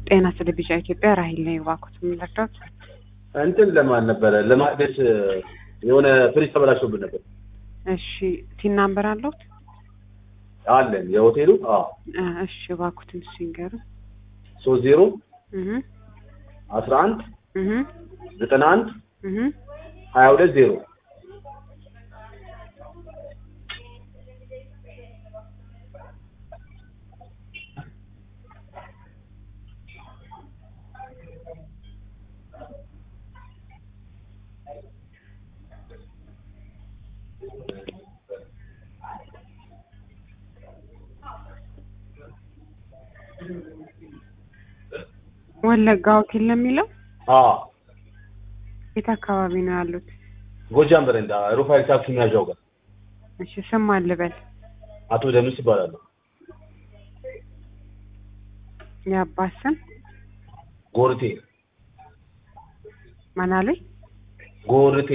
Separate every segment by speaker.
Speaker 1: ጤና ስለ ቢጫ ኢትዮጵያ ራሂል ነኝ። እባክዎት የምንረዳት
Speaker 2: እንትን ለማን ነበረ ለማደስ የሆነ ፍሪጅ ተበላሽቶብን ነበር።
Speaker 1: እሺ ቲን ናምበር አለዎት?
Speaker 2: አለን የሆቴሉ አዎ
Speaker 1: አ፣ እሺ እባክዎትን እሱ ይንገሩ።
Speaker 2: ሶስት ዜሮ
Speaker 1: እህ
Speaker 2: አስራ አንድ
Speaker 1: እህ
Speaker 2: ዘጠና አንድ
Speaker 1: እህ
Speaker 2: ሀያ ሁለት ዜሮ
Speaker 1: ወለጋ ሆቴል ነው የሚለው?
Speaker 2: አዎ
Speaker 1: የት አካባቢ ነው ያሉት?
Speaker 2: ጎጃም በረንዳ ሩፋኤል ታክሲ መያዣው ጋር
Speaker 1: እሺ ስም ማን ልበል?
Speaker 2: አቶ ደምስ ይባላሉ።
Speaker 1: የአባት ስም
Speaker 2: ጎርቴ
Speaker 1: ማን አሉኝ?
Speaker 2: ጎርቴ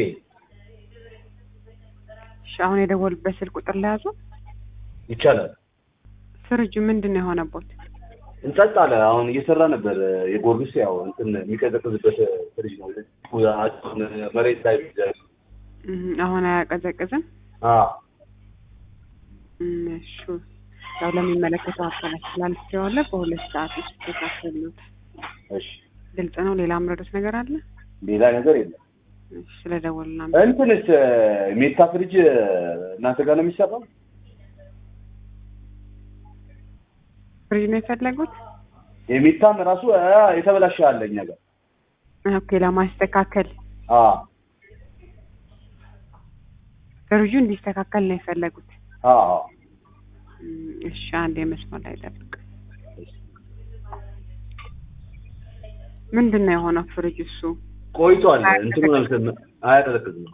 Speaker 1: እሺ አሁን የደወሉበት ስልክ ቁጥር ለያዙ።
Speaker 2: ይቻላል።
Speaker 1: ፍሪጁ ምንድን ነው የሆነቦት?
Speaker 2: እንጸጥ አለ። አሁን እየሰራ ነበር። የጎርጊስ ያው እንትን የሚቀዘቅዝበት ፍሪጅ ነው። መሬት ላይ
Speaker 1: እህ አሁን አያቀዘቅዝም?
Speaker 2: አዎ
Speaker 1: እም፣ እሺ ያው ለሚመለከተው አካል ስላልስተዋለ በሁለት ሰዓት ውስጥ ተካፈሉት።
Speaker 2: እሺ
Speaker 1: ግልጽ ነው። ሌላ ምረዱት ነገር አለ?
Speaker 2: ሌላ ነገር የለም።
Speaker 1: እሺ ስለደወሉና
Speaker 2: እንትንስ ሜታ ፍሪጅ እናንተ ጋር ነው የሚሰራው?
Speaker 1: ፍሪጅ ነው የፈለጉት?
Speaker 2: የሜታም ራሱ አ፣ የተበላሸ አለ እኛ ጋር።
Speaker 1: ኦኬ ለማስተካከል
Speaker 2: አዎ
Speaker 1: ፍሪጁ እንዲስተካከል ነው የፈለጉት።
Speaker 2: አዎ
Speaker 1: እም፣ እሺ አንድ የመስመር ላይ ጠብቅ። ምንድን ነው የሆነው ፍሪጅ እሱ?
Speaker 2: ቆይቷል። እንትኑ ነው አያቀዘቅዝም።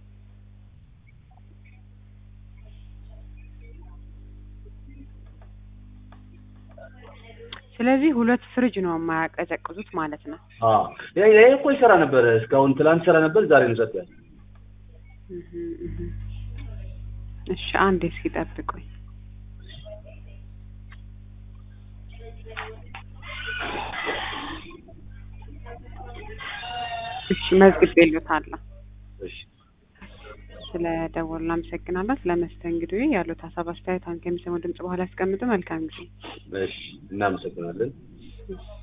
Speaker 1: ስለዚህ ሁለት ፍሪጅ ነው የማያቀዘቅዙት ማለት ነው።
Speaker 2: አዎ ይሄ ይሄ እኮ ይሰራ ነበር እስካሁን ትላንት ይሰራ ነበር። ዛሬ ነው ጸጥ ያለ።
Speaker 1: እህ እህ እሺ አንዴ እስኪ ጠብቁኝ። እሺ መዝግቤልዎታለሁ።
Speaker 2: እሺ
Speaker 1: ስለ ደወሉ አመሰግናለሁ። ስለ መስተንግዶ ያሉት ሀሳብ አስተያየት አንተ የሚሰሙ ድምጽ በኋላ ያስቀምጡ። መልካም ጊዜ።
Speaker 2: እሺ እናመሰግናለን።
Speaker 1: እሺ።